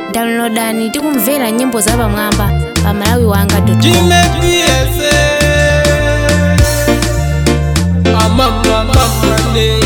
downloadani tikumvera nyimbo zapamwamba pa malawi wanga Jimepiese amamamamane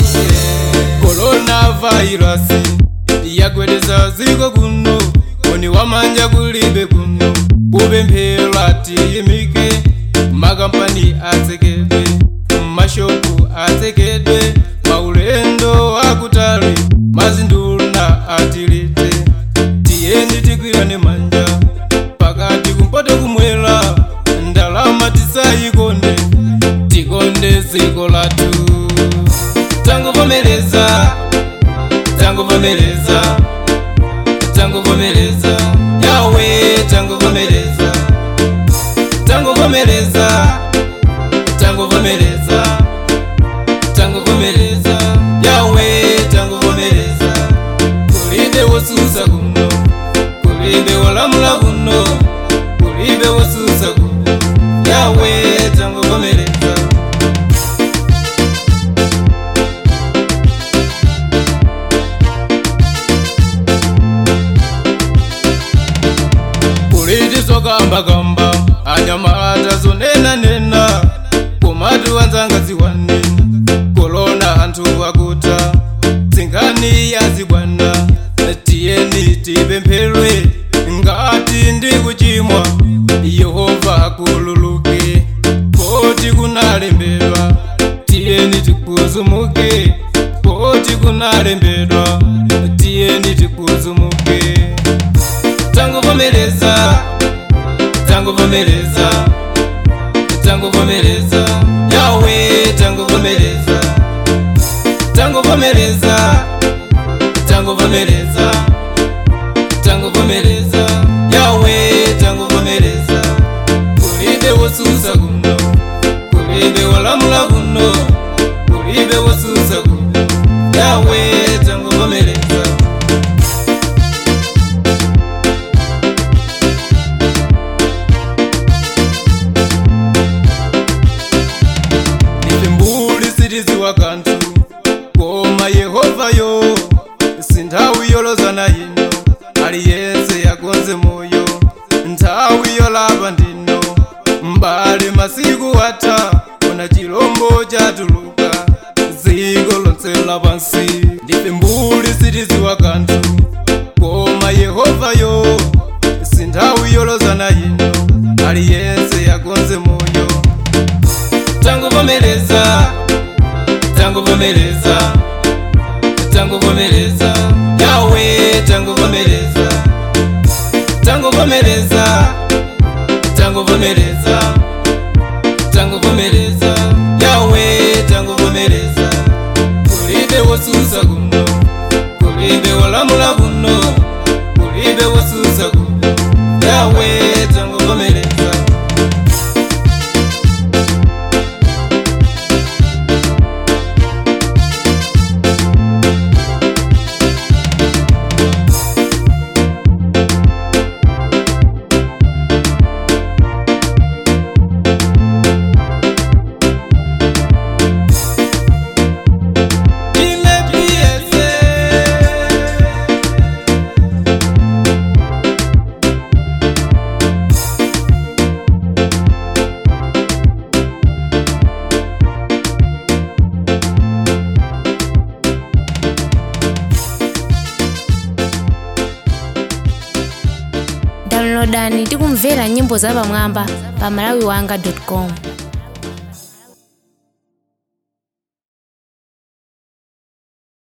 coronavirus yagwedeza ziko kuno oni wamanja kulibe kuno kupemphera tiyimike makampani atsekedwe mashopu atsekedwe maulendo akutali mazinduna atilite tiyeni tigwirane manja pakati kumpoto kumwera ndalama tisayikonde tikonde ziko lathu tangovomereza tangovomereza tangovomereza yawe tangovomereza tangovomereza tangovomereza tangovomereza yawe tangovomereza kulibe wosusa kuno kulibe wolamula kuno kulibe wosusa kuno yawe tangovomereza kuliti zokambakamba anyamata zonenanena komati wanzanga ziwani kolona anthu akuta tsingani yazibwana tiyeni tipempherwe ngati ndi kuchimwa yehova akululuke poti kunalembedwa tiyeni tikuzumuke poti kunalembedwa tiyeni tikuzumuke tangovomereza tangovomereza tangovomereza yawe tangovomereza tangovomereza tangovomereza tangovomereza yawe tangovomereza kulibe wosusa kuno kulibe wolamula kuno kulibe wosusa kuno yawe tangovomereza ife mbuli sitiziwa kanthu koma yehovayo sinthawi yolozana ino aliyense yakonze moyo nthawi yolapa ndino mbali masiku atha ona chilombo chatuluka dziko lonse lapansi ndife mbuli sitiziwa kanthu koma yehovayo sinthawi yolozana ino aliyense yakonze moyo tangovomereza tangovomereza tangovomereza yawe tangovomereza tangovomereza tangovomereza tangovomereza yawe tangovomereza kulibe wosusa kuno kulibe wolamula kuno kulibe wosusa kuno yawe tangovomereza Jimepiese downloadani tikumvera nyimbo zapamwamba pa malawi wanga com